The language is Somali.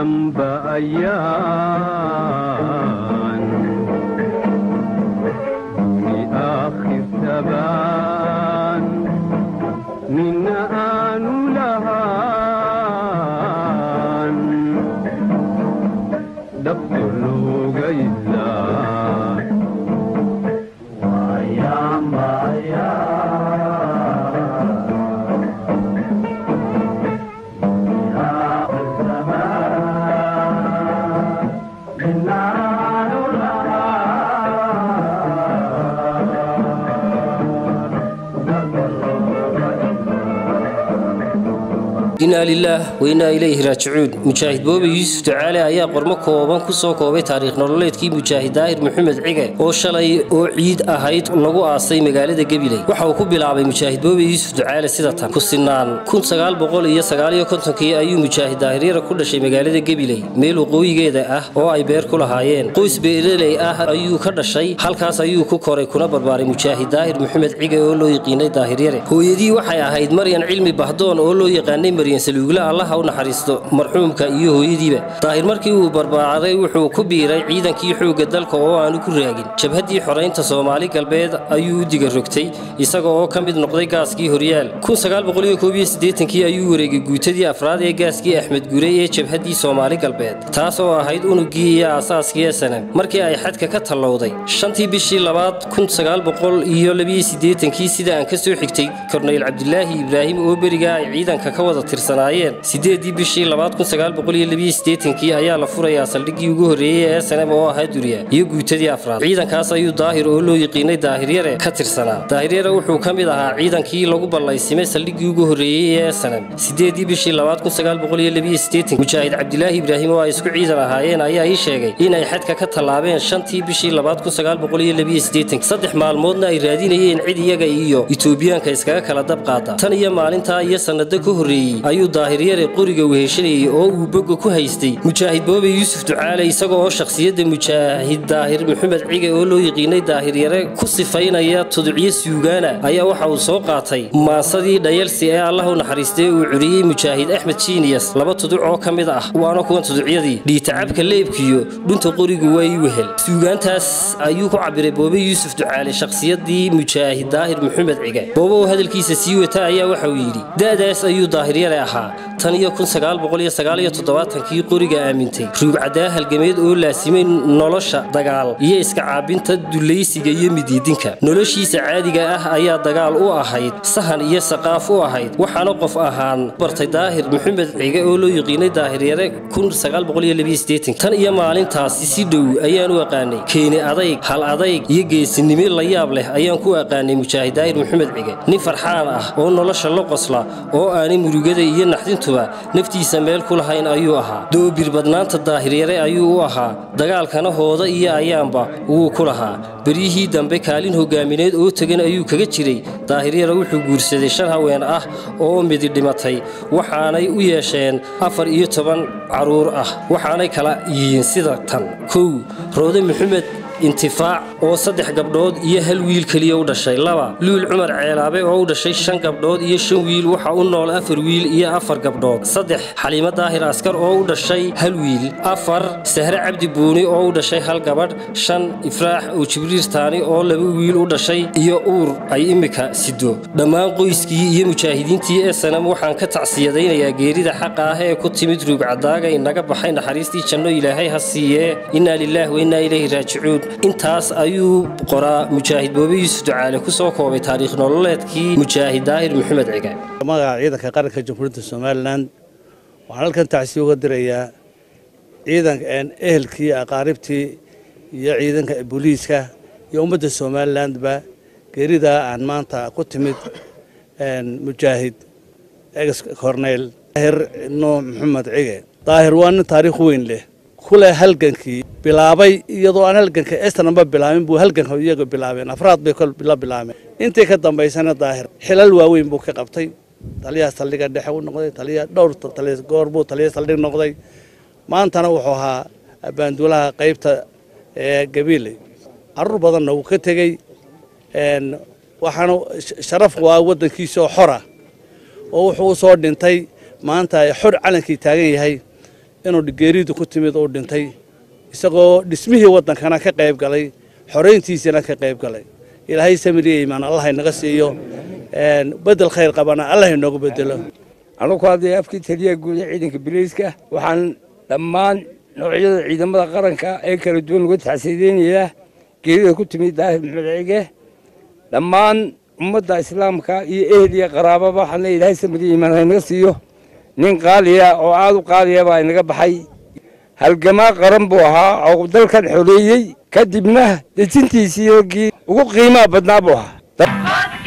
damba ayaan duni aakhir tabaan nina aanu lahaan dhabto looga ilaa inaa lilaah wainaa ilayhi raajicuun mujaahid boobe yuusuf ducaale ayaa qormo kooban ku soo koobay taariikh nololeedkii mujaahid daahir maxamed cige oo shalay oo ciid ahayd lagu aasay magaalada gabiley waxa uu ku bilaabay mujaahid boobe yuusuf ducaale sida tan ku sinaan kii ayuu mujaahid daahiryara ku dhashay magaalada gabiley meel waqooyigeeda ah oo ay beer ku lahaayeen qoys beereley ah ayuu ka dhashay halkaas ayuu ku koray kuna barbaaray mujaahid daahir maxamed cige oo loo yaqiinay daahiryare hooyadii waxay ahayd maryan cilmi bahdoon oo loo yaqaanay maryan saluugle allaha u naxariisto marxuumka iyo hooyadiiba daahir markii uu barbaaray wuxuu ku biiray ciidankii xoogga dalka oo aanu ku raagin jabhaddii xoraynta soomaali galbeed ayuu u diga rogtay isaga oo ka mid noqday gaaskii horyaal kii ayuu wareegay guutadii afraad ee gaaskii axmed gurey ee jabhaddii soomaali galbeed taas oo ahayd unugii iyo aasaaskii esanem markii ay xadka ka tallowday shantii bishii labaad kii sida aan ka soo xigtay korneyl cabdilaahi ibraahim oo berigaa ay ciidanka ka wada tirsanaayeen sideedii bishii kii ayaa la furayaa saldhiggii ugu horreeyey ee esanem oo ahaa duriya iyo guutadii afraad ciidankaas ayuu daahir oo loo yaqiinay daahiryare ka tirsanaa daahiryare wuxuu ka mid ahaa ciidankii lagu ballaysimay saldhiggii ugu horreeyey ee esanem sideedii bishii mujaahid cabdilaahi ibraahim oo ay isku ciidan ahaayeen ayaa ii sheegay inay xadka ka tallaabeen shantii bishii saddex maalmoodna ay raadinayeen cid iyaga iyo itoobiyaanka iskaga kala dab qaada tan iyo maalintaa iyo sannado ka horreeyey ayuu daahiryare qoriga weheshanayey oo uu boga ku haystay mujaahid boobe yuusuf ducaale isaga oo shakhsiyadda mujaahid daahir maxamed cige oo loo yaqiinay daahiryare ku sifaynaya tuducyo suugaana ayaa waxa uu soo qaatay maasadii dhayalsi ee allah u naxariistay uu curiyey mujaahid axmed jiiniyas laba tuduc oo ka mid ah waana kuwan tuducyadii dhiitacabka leebkiyo dhunta qorigu waa ii wehel suugaantaas ayuu ku cabiray boobe yuusuf ducaale shakhsiyadii mujaahid daahir maxamed cige boobe oo hadalkiisa sii wata ayaa waxa uu yidhi da'daas ayuu daahiryare ahaa tan iyo kii qoriga aamintay ruugcadaa halgameed oo laasimay nolosha dagaal iyo iska caabinta dulaysiga iyo midiidinka noloshiisa caadiga ah ayaa dagaal u ahayd sahan iyo saqaaf u ahayd waxaana qof ahaan bartay daahir maxamed cige oo loo yaqiinay daahiryare tan iyo maalintaasi si dhow ayaan u aqaanay keeni adayg hal adayg iyo geesinimo la yaab leh ayaan ku aqaanay mujaahid daahir maxamed cige nin farxaan ah oo nolosha la qosla oo aanay murugada iyo naxdintuba naftiisa meel ku lahayn ayuu ahaa doobir badnaanta daahiryare ayuu u ahaa dagaalkana hooda iyo ayaanba wuu ku lahaa beryihii dambe kaalin hogaamineed oo tegan ayuu kaga jiray daahiryare wuxuu guursaday shan haween ah oo midi dhimatay waxaanay u yeesheen afar iyo toban carruur ah waxaanay kala yihiin sida tan kow roode maxamed intifaac oo saddex gabdhood iyo hal wiil keliya u dhashay laba luul cumar ceelaabe oo u dhashay shan gabdhood iyo shan wiil waxa u nool afar wiil iyo afar gabdhood saddex xaliimo daahir askar oo u dhashay hal wiil afar sahre cabdi buuni oo u dhashay hal gabadh shan ifraax oo jibriir taani oo laba wiil u dhashay iyo uur ay imika sido dhammaan qoyskii iyo mujaahidiintii ee sanam waxaan ka tacsiyadaynayaa geerida xaqa ah ee ku timid ruugcadaaga inaga baxay naxariistii janno ilaahay ha siiyee innaa lilaah wa innaa ilayhi raajicuun intaas ayuu qoraa mujaahid boobe yuusuf ducaale ku soo koobay taariikh nololeedkii mujaahid daahir maxamed cige magaca ciidanka qaranka jamhuuriyadda somalilan waxaan halkan tacsiya uga dirayaa ciidanka ehelkii aqaaribtii iyo ciidanka booliiska iyo ummadda somalilandba geeridaa aan maanta ku timid mujaahid ex corneyl daahir nuux maxamed cige daahir waa nin taariikh weyn leh kule halgankii bilaabay iyadoo aan halganka estanamba bilaabin buu halganka iyaga bilaabeen afraad bay la bilaabeen intii ka dambaysana daahir xilal waaweyn buu ka qabtay taliyaha saldhiga dhexe u noqday taliya dhowr goor buu taliya saldhig noqday maantana wuxuu ahaa abaanduulaha qaybta ee gabiile caruur badanna wuu ka tegey waxaana sharaf waa waddankiisa oo xora oo wuxuu u soo dhintay maanta xor calankii taagan yahay inuu geeridu ku timid uu dhintay isagoo dhismihii waddankana ka qayb galay xorayntiisana ka qayb galay ilaahay samiriya imaan allah inaga siiyo bedel khayr qabana allah inoogu bedelo anugu hadday afkii taliya guud ee ciidanka biliiska waxaan dhammaan noocyada ciidamada qaranka ee kala duwan uga taxsiideynayaa geerida ku timid daahir maxmed cige dhammaan ummadda islaamka iyo ehel iyo qaraababa waxaan leeyahay ilaahay samiriya imaan ha inaga siiyo nin qaaliya oo aad u qaaliya baa inaga baxay halgamaa qaran buu ahaa oo dalkan xoreeyey kadibna dejintiisii raggii ugu qiimaha badnaa buu ahaa